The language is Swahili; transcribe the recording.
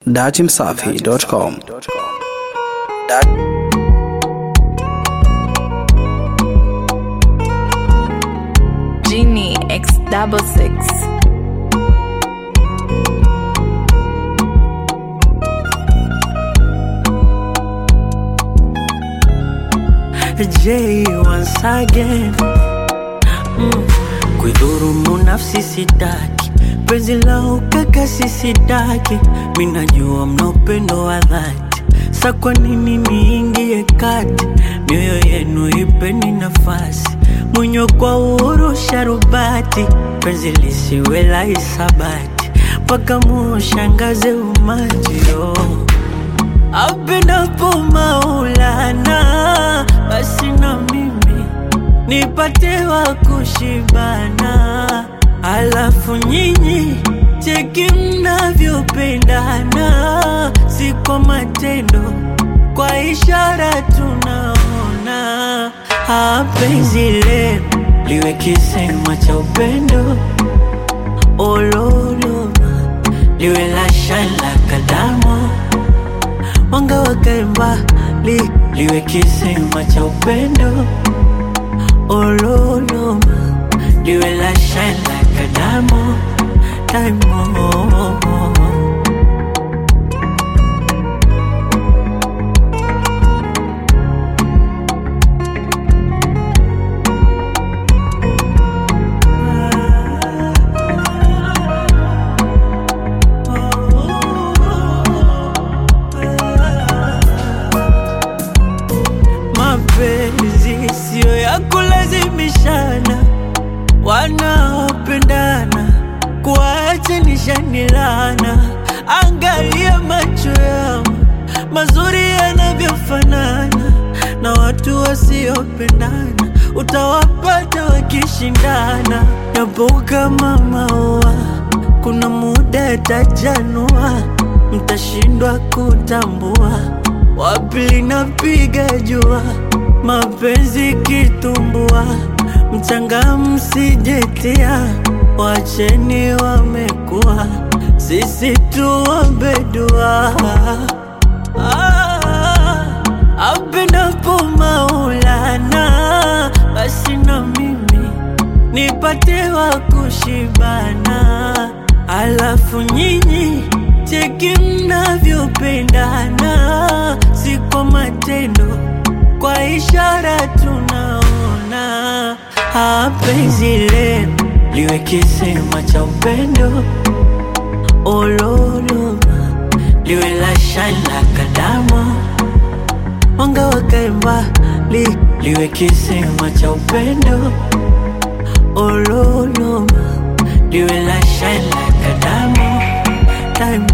Datimsafi.com Genie X double six. J once again mm. Kuidhurumu nafsi sitaki, penzi la ukakasi sitaki, minajua mna upendo wa dhati, sa kwa nini niingie kati? Mioyo yenu ipeni nafasi, mwenyo kwa uhuru sharubati, penzi lisiwe la hisabati, mpaka muushangaze umati oh. Apendapo Maulana, basi na mimi nipate wa kushibana, alafu nyinyi cheki mnavyopendana, si kwa matendo, kwa ishara tunaona. Ah, penzi lenu liwe kisema cha upendo, ololoma liwe la shala kadamo mwanga wakae mbali, liwe kisima cha upendo ololoma, liwe la shine like a diamond, diamond. Mapenzi siyo ya kulazimishana, wanaopendana kuachanisha laana. Angalia macho yao mazuri yanavyofanana, na watu wasiopendana utawapata wakishindana. Yapo kama maua, kuna muda yatajanua, mtashindwa kutambua wapi linapiga jua, mapenzi kitumbua, mchanga msijetia, wacheni wamekuwa, sisi tuombe dua. Ah, apendapo Maulana, basi na mimi nipate wa kushibana, alafu nyinyi cheki mnavyopendana, si kwa matendo, kwa ishara tunaona. Ah, penzi lenu liwe kisima cha upendo, ololoma liwe la shine like a diamond, mwanga wakae mbali, liwe kisima cha upendo, ololoma liwe la shine like a diamond, diamond.